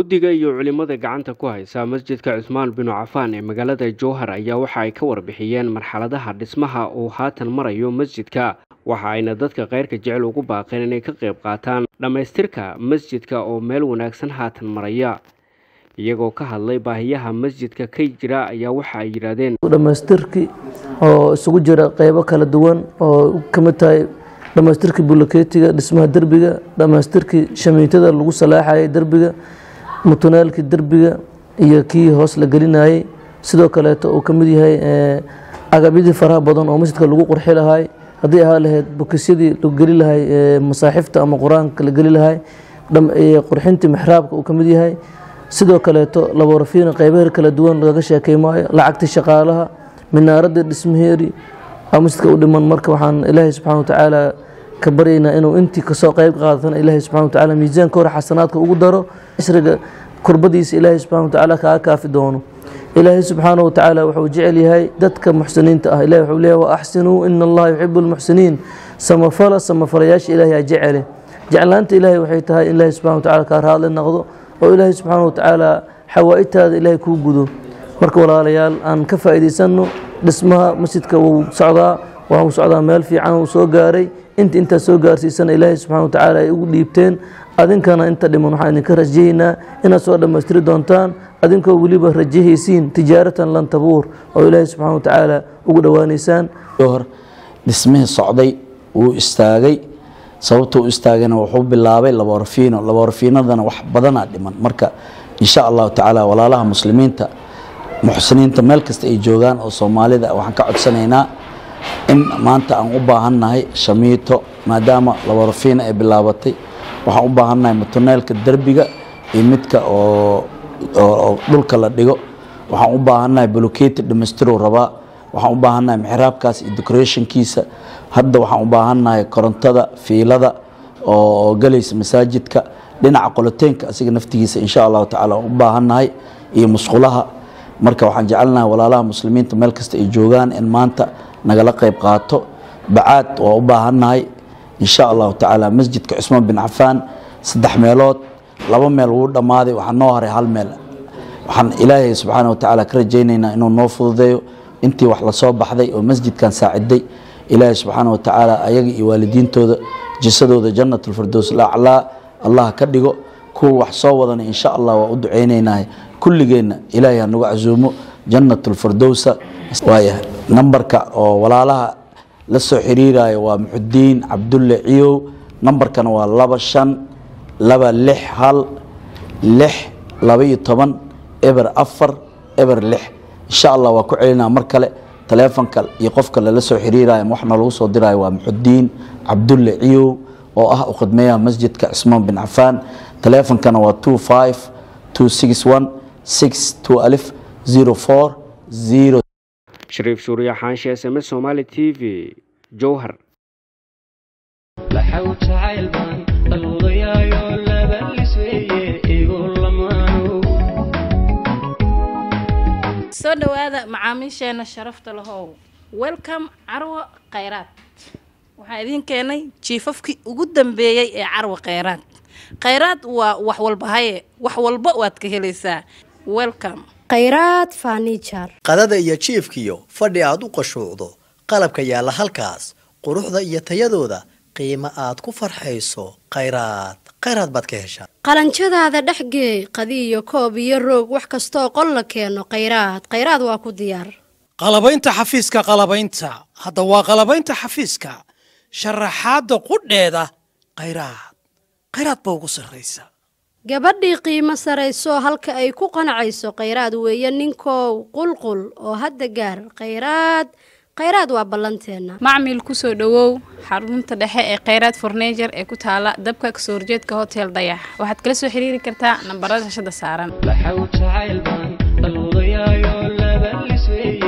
guddiga iyo culimada gacanta ku haysa masjidka cusmaan binu cafaan ee magaalada jowhar ayaa waxa ay ka warbixiyeen marxaladaha dhismaha uu haatan marayo masjidka waxa ayna dadka keyrka jecel ugu baaqeen inay ka qayb qaataan dhammaystirka masjidka oo meel wanaagsan haatan maraya iyagoo ka hadlay baahiyaha masjidka ka jira ayaa waxa ay yidhaahdeen dhammaystirkii oo isugu jira qeybo kala duwan oo ka mid tahay dhammaystirkii buloketiga dhismaha derbiga dhammaystirkii shamiitada lagu salaaxayay derbiga mutunaalkii derbiga iyo kii hoos la gelinayay sidoo kaleeto uu ka mid yahay agabyadii faraha badan oo masjidka lagu qurxi lahay haddii ahaa lahayd bukisyadii lagu geli lahay masaaxifta ama qur-aanka la geli lahay qurxintii mixraabka uu ka mid yahay sidoo kaleeto laborafiina qeybaheer kala duwan lagaga sheekey maayo lacagtii shaqaalaha minaaradii dhismaheeri masjidka u dhiman marka waxaan ilaahay subxana watacaala ka baryaynaa inuu intii kasoo qeyb qaadatan ilaahay subxana watacaala miisaanka hore xasanaadka ugu daro ishriga kurbadiisa ilaahay subxana watacaala kaaga kaafi doono ilaahay subxaana watacaala wuxuu jecel yahay dadka muxsiniinta ah ilahi wuxuu leeyahy wa axsinuu ina allaha yuxibu lmuxsiniin samafala samafalayaasha ilaahay aa jecele jeclaanta ilaahay waxay tahay in ilaahay subxana watacaala kaa raadli noqdo oo ilaahay subxaana watacaala xawaa-itaada ilaahay kuu gudo marka walaalayaal aan ka faa'iidaysano dhismaha masjidka wuu socdaa waa uu socdaa meel fiican uu soo gaaray inta intaa soo gaarsiisana ilaahay subxana watacaala ay ugu dhiibteen adinkana inta dhiman waxaan idinka rajaynaa inaad soo dhammaystiri doontaan adinkoo weliba rajahaysiin tijaaratan lan tabuur oo ilaahay subxana watacaala ugu dhowaanaysaan hor dhismihii socday wuu istaagay sababta u istaagayna wuxuu bilaabay laborafiino laborafiinadana wax badanaa dhiman marka insha allahu tacaala walaalaha muslimiinta muxsiniinta meel kasta ay joogaan oo soomaalida waxaan ka codsanaynaa in maanta aan u baahannahay shamiito maadaama laborafiina ay bilaabatay waxaan u baahannahay mutuneelka derbiga iyo midka oo dhulka la dhigo waxaan u baahannahay boloketi dhamaystirow rabaa waxaan u baahannahay mixraabkaas iyo decorationkiisa hadda waxaan u baahannahay korontada fiilada oo galaysa masaajidka dhinaca qoloteenka asiga naftigiisa insha allahu tacala waan u baahannahay iyo musqulaha marka waxaan jecelnahay walaalaha muslimiinta meel kasta ay joogaan in maanta nagala qayb qaato bacaad waa u baahannahay insha allahu tacaala masjidka cusmaan bin cafaan saddex meelood laba meel wuu dhammaaday waxaa noo haray hal meel waxaan ilaahay subxaana watacaala ka rajaynaynaa inuu noo fududeeyo intii wax lasoo baxday oo masjidkan saaciday ilaahay subxaana watacaala ayaga iyo waalidiintooda jisadooda jannatulfirdows laclaa allah ka dhigo kuwa wax soo wadana insha allah waa u ducaynaynahay kulligeenna ilaahay hanagu casuumo jannatulfirdowsa waayahay nambarka oo walaalaha la soo xiriirayo waa muxudiin cabdulle ciyow nambarkana waa laba shan laba lix hal lix laba iyo toban eber afar eber lix insha allah waa ku celinaa mar kale taleefonka iyo qofka lala soo xiriirayo waxna lagu soo dirayo waa muxudiin cabdulle ciyow oo ah u khidmeeyaha masjidka cismaan bin cafaan taleefonkana waa two five two six one six two alif zero four zero shariif suuriya xaanshe s m s somaali t v jowhar soo dhowaada macaamiisheena sharafta lahow welcome carwo khayraad waxaa idiin keenay jiifafkii ugu dambeeyey ee carwo khayraad khayraad waa wax walba haye wax walba waad ka helaysaa welcome khayraad fanijar qadada iyo jiifkiyo fadhi aad u qashuucdo qalabka yaalla halkaas quruxda iyo tayadooda qiimo aad ku farxayso khayraad khayraad baad ka heshaa qalanjadaada dhexgeey qadi iyo koob iyo roog wax kastooo qol la keeno khayraad khayraad waa ku diyaar qalabaynta xafiiska qalabaynta hadda waa qalabaynta xafiiska sharaxaadda qudheeda khayraad khayraad ba ugu sarraysa gabadhii qiimo sarayso halka ay ku qanacayso khayraad weeye ninkow qulqul oo hadda gaar khayraad khayraad waa ballanteenna macmil kusoo dhowow xarunta dhexe ee khayraad fornejer ee ku taala dabka kasoo horjeedka hotel dayax waxaad kala soo xiriiri kartaa nambarada shashada saaran